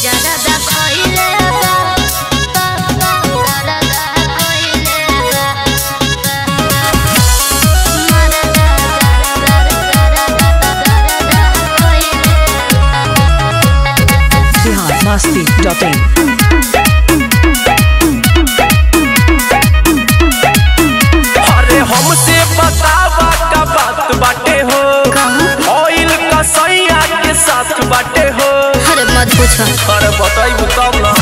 जरदा खइले बा जरदा खइले बा मरदा जरदा खइले बिहार मस्ती डॉट इन अरे हमसे बतावा का बात बाटे हो ऑयल का सैया के साथ बाटे हो अरे मत पूछो अरे बताइबू तब ना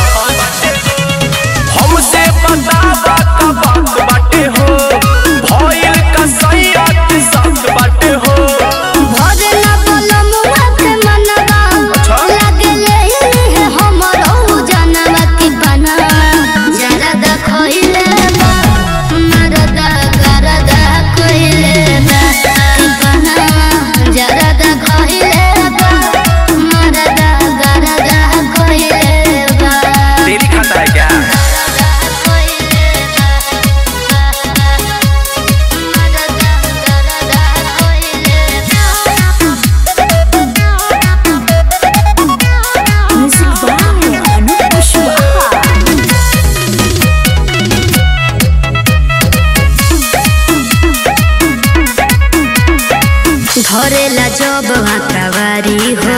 हमसे बतावा का बात बाटे हो ऑयल का सैया के साथ बाटे हो भजना बलमुआ के मनवा अच्छा। लागले है हमरो जनवा की बनवा जरदा खइले बा मरदा गरदा खइले बा की बनवा जरदा खइले बा मरदा गरदा खइले बा तेरी खाता है क्या म्यूजिक बाय अनूप कुशवाहा धरेला जब आकावारी हो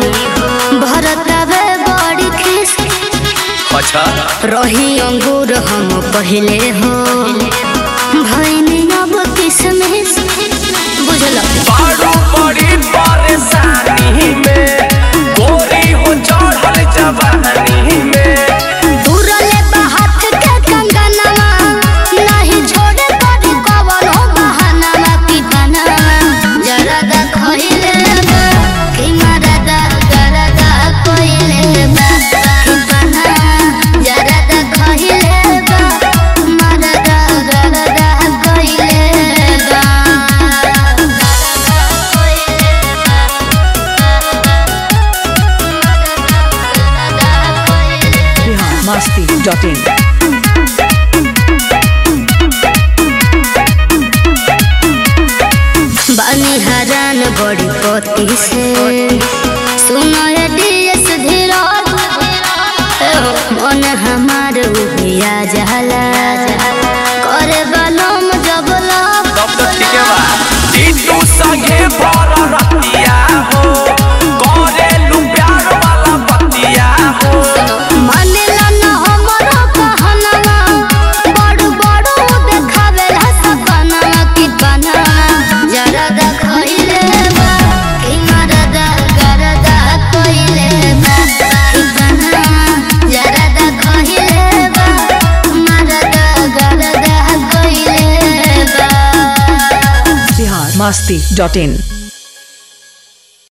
भरतवे बड़ी खिस अच्छा रही अंगूर हम पहले हो भैनी अब किसमिस बुझल बारू बड़ी परेशानी में गोरी हो चढ़ल जवानी में दूरले बाहत के कंगनवा नहीं छोड़े पड़ी कवनो बहानवा की बनवा जरदा खइले बा कि मरदा गरदा खइले बा कि बनवा जरदा खइले बा मरदा गरदा खइले बा बिहार मस्ती डॉट इन बानी हरान बड़ी पति से सुनो ये डीएस धीरज मन हमार उबिया जाला करे बलम जब लव तब तो ठीक है बा टीटू संगे भर रतिया हो करे लू प्यार वाला बतिया हो मानेला न हमरो कहनवा बड़ू बड़ू देखावेला सपनवा की बनवा जरदा खइले बा कि मरदा गरदा खइले बा कि बनवा जरदा खइले बा मरदा गरदा खइले बा बिहार मस्ती डॉट इन